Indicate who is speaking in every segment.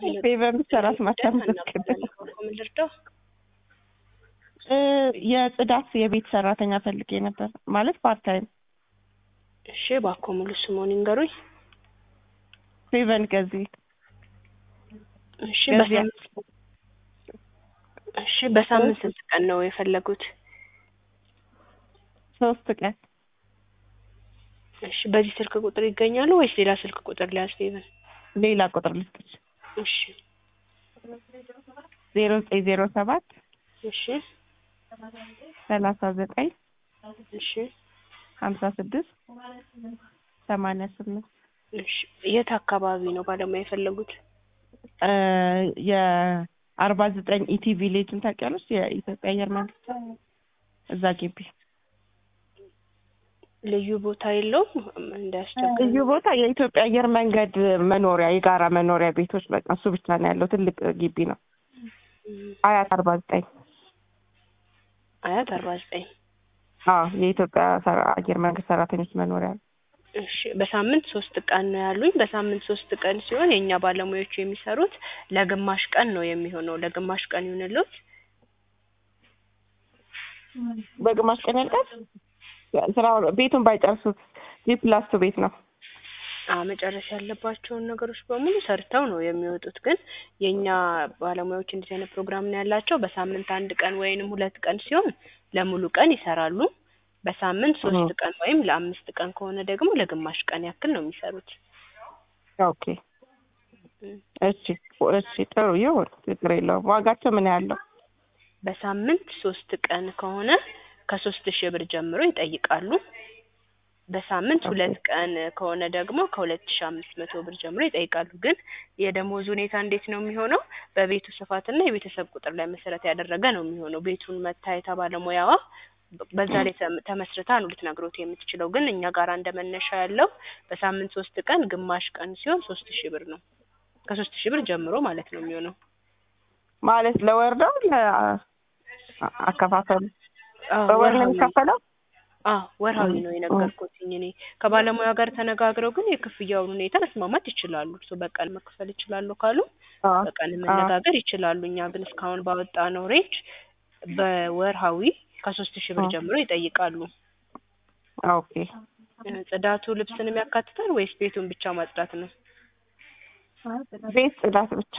Speaker 1: ፌቨን ብቻ ራስ ማታመሰግን
Speaker 2: ምን ልርዳው?
Speaker 1: የጽዳት የቤት ሰራተኛ ፈልጌ ነበር ማለት ፓርት ታይም።
Speaker 2: እሺ እባክዎ ሙሉ ስምዎን ይንገሩኝ?
Speaker 1: ፌቨን ገዚህ
Speaker 2: እሺ በሳምንት እሺ በሳምንት ስንት ቀን ነው የፈለጉት?
Speaker 1: ሶስት ቀን
Speaker 2: እሺ በዚህ ስልክ ቁጥር ይገኛሉ ወይስ ሌላ ስልክ ቁጥር ሊያዝ ፌቨን?
Speaker 1: ሌላ ቁጥር ልስጥሽ።
Speaker 2: እሺ
Speaker 1: ዜሮ ዘጠኝ ዜሮ ሰባት
Speaker 2: እሺ
Speaker 1: ሰላሳ ዘጠኝ
Speaker 2: እሺ
Speaker 1: ሀምሳ ስድስት ሰማንያ ስምንት
Speaker 2: እሺ የት አካባቢ ነው ባለሙያ የፈለጉት?
Speaker 1: የአርባ ዘጠኝ ኢቲ ቪሌጅን ታውቂያለሽ? የኢትዮጵያ አየር መንገድ እዛ ግቢ
Speaker 2: ልዩ ቦታ የለውም እንዳያስቸግር
Speaker 1: ልዩ ቦታ የኢትዮጵያ አየር መንገድ መኖሪያ የጋራ መኖሪያ ቤቶች በቃ እሱ ብቻ ነው ያለው። ትልቅ ግቢ ነው። አያት አርባ ዘጠኝ
Speaker 2: አያት አርባ ዘጠኝ
Speaker 1: አዎ የኢትዮጵያ ሰራ- አየር መንገድ ሰራተኞች መኖሪያ ነው።
Speaker 2: እሺ በሳምንት ሶስት ቀን ነው ያሉኝ። በሳምንት ሶስት ቀን ሲሆን የእኛ ባለሙያዎቹ የሚሰሩት ለግማሽ ቀን ነው የሚሆነው። ለግማሽ ቀን ይሁንልዎት።
Speaker 1: በግማሽ ቀን ያልቃል። ስራው ቤቱን ባይጨርሱት ጂፕላስቱ ቤት ነው።
Speaker 2: አዎ መጨረስ ያለባቸውን ነገሮች በሙሉ ሰርተው ነው የሚወጡት። ግን የእኛ ባለሙያዎች እንደዚህ አይነት ፕሮግራም ነው ያላቸው። በሳምንት አንድ ቀን ወይንም ሁለት ቀን ሲሆን ለሙሉ ቀን ይሰራሉ። በሳምንት ሶስት ቀን ወይም ለአምስት ቀን ከሆነ ደግሞ ለግማሽ ቀን ያክል ነው የሚሰሩት።
Speaker 1: ኦኬ እሺ እሺ ጥሩ ይሁን፣ ችግር የለውም። ዋጋቸው ምን ያህል ነው?
Speaker 2: በሳምንት ሶስት ቀን ከሆነ ከሶስት ሺህ ብር ጀምሮ ይጠይቃሉ። በሳምንት
Speaker 1: ኦኬ።
Speaker 2: ሁለት ቀን ከሆነ ደግሞ ከሁለት ሺህ አምስት መቶ ብር ጀምሮ ይጠይቃሉ። ግን የደሞዝ ሁኔታ እንዴት ነው የሚሆነው? በቤቱ ስፋትና የቤተሰብ ቁጥር ላይ መሰረት ያደረገ ነው የሚሆነው። ቤቱን መታ ባለሙያዋ በዛ ላይ ተም- ተመስርታ ነው ልትነግሮት የምትችለው። ግን እኛ ጋር እንደ መነሻ ያለው በሳምንት ሶስት ቀን ግማሽ ቀን ሲሆን ሶስት ሺህ ብር ነው። ከሶስት ሺህ ብር ጀምሮ ማለት ነው የሚሆነው።
Speaker 1: ማለት ለወር ነው አከፋፈሉ?
Speaker 2: አዎ
Speaker 1: በወር ነው
Speaker 2: ወርሃዊ
Speaker 1: የሚከፈለው?
Speaker 2: አዎ ወርሃዊ ነው የነገርኩትኝ እኔ። ከባለሙያ ጋር ተነጋግረው ግን የክፍያውን ሁኔታ መስማማት ይችላሉ። እርሶ በቀን መክፈል ይችላሉ ካሉ
Speaker 1: አዎ
Speaker 2: በቀን መነጋገር ይችላሉ። እኛ ግን እስካሁን ባወጣነው ሬንጅ በወርሃዊ ከሶስት ሺህ ብር
Speaker 1: አዎ።
Speaker 2: ጀምሮ ይጠይቃሉ።
Speaker 1: ኦኬ
Speaker 2: እ ጽዳቱ ልብስንም ያካትታል ወይስ ቤቱን ብቻ ማጽዳት ነው?
Speaker 1: ቤት ጽዳት ብቻ።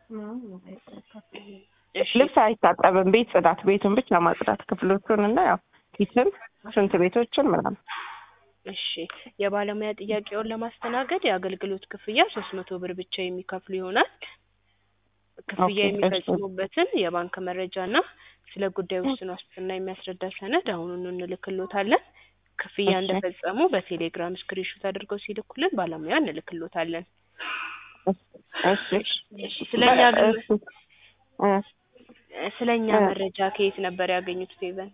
Speaker 2: እሺ
Speaker 1: ልብስ አይታጠብም። ቤት ጽዳት፣ ቤቱን ብቻ ማጽዳት፣ ክፍሎቹን እና ያው ኪችን፣ ሽንት ቤቶችን ምናምን።
Speaker 2: እሺ የባለሙያ ጥያቄውን ለማስተናገድ የአገልግሎት ክፍያ ሶስት መቶ ብር ብቻ የሚከፍሉ ይሆናል። ክፍያ
Speaker 1: ኦኬ፣ እሺ።
Speaker 2: የሚፈጽሙበትን የባንክ መረጃና ስለ ጉዳዩ ውስን ዋስትና የሚያስረዳ ሰነድ አሁኑኑ እንልክሎታለን። ክፍያ
Speaker 1: እሺ።
Speaker 2: እንደፈጸሙ በቴሌግራም ስክሪንሾት አድርገው ሲልኩልን ባለሙያ እንልክሎታለን።
Speaker 1: እሺ
Speaker 2: እሺ ስለኛ ግን
Speaker 1: እሺ እ
Speaker 2: ስለኛ
Speaker 1: እ
Speaker 2: መረጃ ከየት ነበር ያገኙት ፌቨን?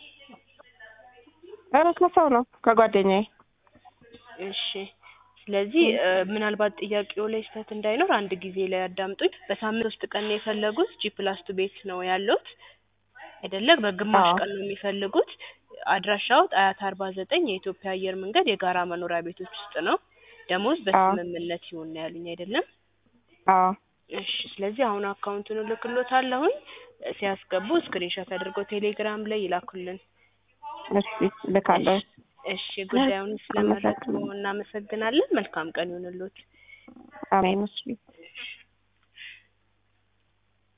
Speaker 1: ኧረ ከሰው ነው ከጓደኛዬ።
Speaker 2: እሺ ስለዚህ እ ምናልባት ጥያቄው ላይ ስህተት እንዳይኖር አንድ ጊዜ ላይ አዳምጡኝ። በሳምንት ውስጥ ቀን ነው የፈለጉት ጂ ፕላስ ቱ ቤት ነው ያሉት አይደለ? በግማሽ
Speaker 1: አዎ
Speaker 2: ቀን ነው የሚፈልጉት። አድራሻው አያት አርባ ዘጠኝ የኢትዮጵያ አየር መንገድ የጋራ መኖሪያ ቤቶች ውስጥ ነው። ደሞዝ
Speaker 1: አዎ
Speaker 2: በስምምነት ይሁን ነው ያሉኝ አይደለም?
Speaker 1: አዎ
Speaker 2: እሺ ስለዚህ አሁን አካውንቱን እልክሎታለሁኝ። ሲያስገቡ ስክሪንሾት አድርገው ቴሌግራም ላይ ይላኩልን።
Speaker 1: እሺ ልካለሁ።
Speaker 2: እሺ እሺ ጉዳዩን ስለመረጡ
Speaker 1: አመሰግናለሁ።
Speaker 2: እናመሰግናለን። መልካም ቀን ይሁንልዎት።
Speaker 1: አሜን። እሺ